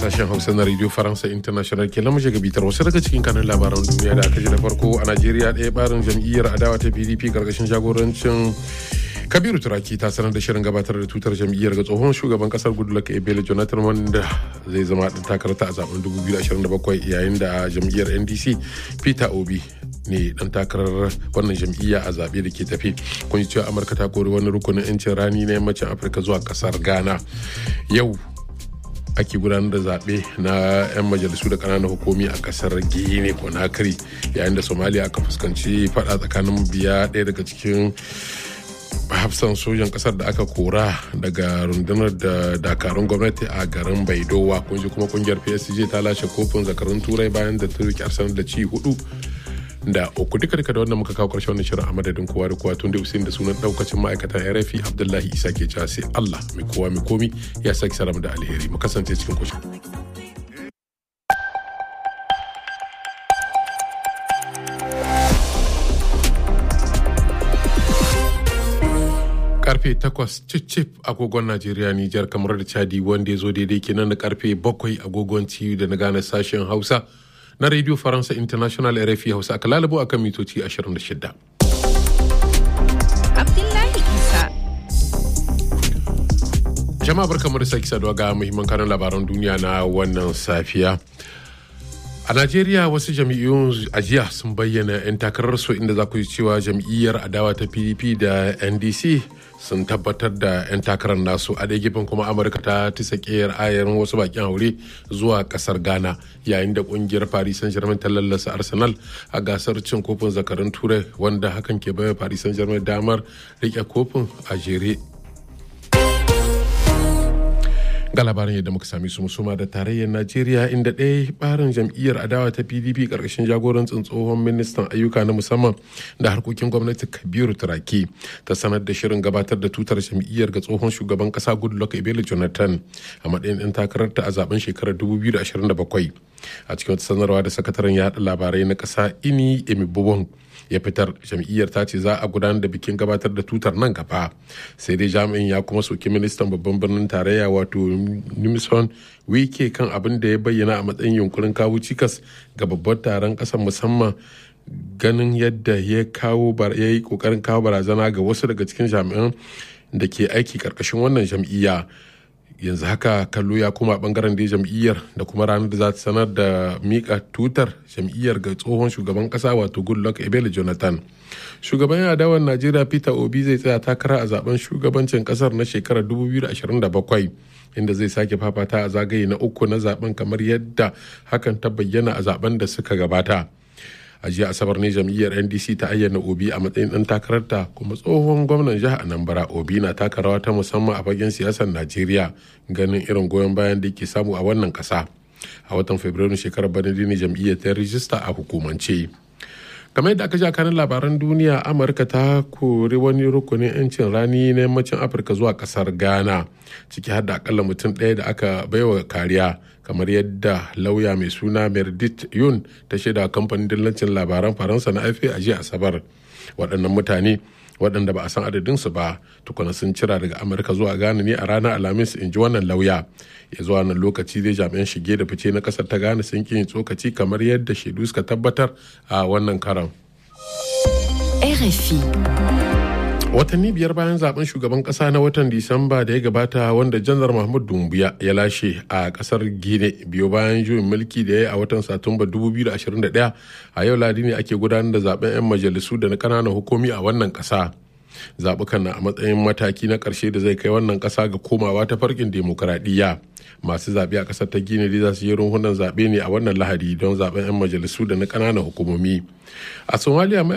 sashen hausa na radio faransa international ke lamushe ga bitar wasu daga cikin kanin labaran duniya da aka ji da farko a najeriya ɗaya barin jam'iyyar adawa ta pdp karkashin jagorancin kabiru turaki ta sanar da shirin gabatar da tutar jam'iyyar ga tsohon shugaban kasar goodluck ebele jonathan wanda zai zama ɗan takarata a zaben 2027 yayin da jam'iyyar ndc peter obi ne dan takarar wannan jam'iyya a zaɓe da ke tafi kun ji cewa amurka ta kori wani rukunin 'yancin rani na yammacin afirka zuwa kasar ghana yau ake gudanar da zaɓe na 'yan majalisu da ƙananan hukumi a ƙasar guinea conakry yayin da somalia aka fuskanci faɗa tsakanin biya ɗaya daga cikin hafsan sojan ƙasar da aka kora daga rundunar da dakarun gwamnati a garin baidowa kun ji kuma kungiyar psg ta lashe kofin zakarun turai bayan da ta rike arsenal da ci hudu da uku duka duka da wannan muka kawo karshen wannan shirin a madadin kowa da kowa tun da usain da sunan daukacin ma'aikatan rfi abdullahi isa ke cewa sai allah mai kowa mai komi ya sake salam da alheri mu kasance cikin kushin karfe 8 cicif agogon najeriya nijar kamar da chadi wanda ya zo daidai kenan da karfe 7 agogon ciyu da na gane sashen hausa na radio faransa international rfi hausa aka lalabo akan mitoci 26 Abdullahi Isa. jama'a barkamu da sake saduwa ga muhimman kanan labaran duniya na wannan safiya a najeriya wasu jam'iyyun ajiya sun bayyana 'yan takararsu inda za ku ji cewa jam'iyyar adawa ta pdp da ndc sun tabbatar da 'yan takarar nasu a ɗaya gefen kuma amurka ta tisa ƙeyar ayarin wasu bakin haure zuwa ƙasar ghana yayin da ƙungiyar paris saint germain ta lallasa arsenal a gasar cin kofin zakarun turai wanda hakan ke bayar paris saint germain damar riƙe kofin a jere ga labarin yadda muka sami su musuma da tarayyar najeriya inda ɗaya barin jam'iyyar adawa ta pdp ƙarƙashin jagorancin tsohon ministan ayyuka na musamman da harkokin gwamnati kabiru turaki ta sanar da shirin gabatar da tutar jam'iyyar ga tsohon shugaban ƙasa goodluck ebele jonathan a matsayin ɗan takararta a zaben shekarar 2027 a cikin wata sanarwa da sakataren yaɗa labarai na ƙasa ini emibobon ya fitar jam'iyyar ta ce za a gudanar da bikin gabatar da tutar nan gaba sai dai jami'in ya kuma soki ministan babban birnin tarayya wato nimson wike kan abin da ya bayyana a matsayin yunkurin kawo cikas ga babban taron ƙasar musamman ganin yadda ya kawo ya yi kokarin kawo barazana ga wasu daga cikin jami'an da ke aiki karkashin wannan jam'iyya yanzu haka kallo ya koma bangaren da jam'iyyar da kuma ranar da za ta sanar da mika tutar jam'iyyar ga tsohon shugaban kasa wato goodluck ebele jonathan shugaban adawar najeriya peter obi zai tsaya takara a zaben shugabancin kasar na shekarar 2027 inda zai sake fafata a zagaye na uku na zaben kamar yadda hakan ta bayyana a zaben da suka gabata a jiya asabar ne jam'iyyar ndc ta ayyana obi a matsayin dan takararta kuma tsohon gwamnan jihar anambra obi na taka rawa ta musamman a fagen siyasar najeriya ganin irin goyon bayan da ke samu a wannan kasa a watan fabrairu shekarar bana ne jam'iyyar ta rijista a hukumance kamar yadda aka ji kanin labaran duniya amurka ta kori wani rukunin 'yancin rani na yammacin afirka zuwa kasar ghana ciki har da akalla mutum ɗaya da aka baiwa kariya kamar yadda lauya mai suna meredith yun ta shaida kamfanin dillancin labaran faransa na afe a jiya asabar waɗannan mutane waɗanda ba a san adadinsu ba tukuna sun cira daga amurka zuwa ghana ne a ranar alhamis in ji wannan lauya ya zuwa nan lokaci dai jami'an shige da fice na ƙasar ta ghana sun yin tsokaci kamar yadda shaidu suka tabbatar a wannan karan RFI. watanni biyar bayan zaben shugaban kasa na watan disamba da ya gabata wanda janar mahmud dumbuya ya lashe a kasar gine biyo bayan juyin mulki da ya yi a watan satumba 2021 a yau ladi ne ake gudanar da zaben 'yan majalisu da na kananan hukumi a wannan kasa zaɓukan na a matsayin mataki na ƙarshe da zai kai wannan ƙasa ga komawa ta farkin demokuraɗiyya masu zaɓe a ƙasar ta gine za su yi runhunan zaɓe ne a wannan lahadi don zaɓen 'yan majalisu da na ƙananan hukumomi a somaliya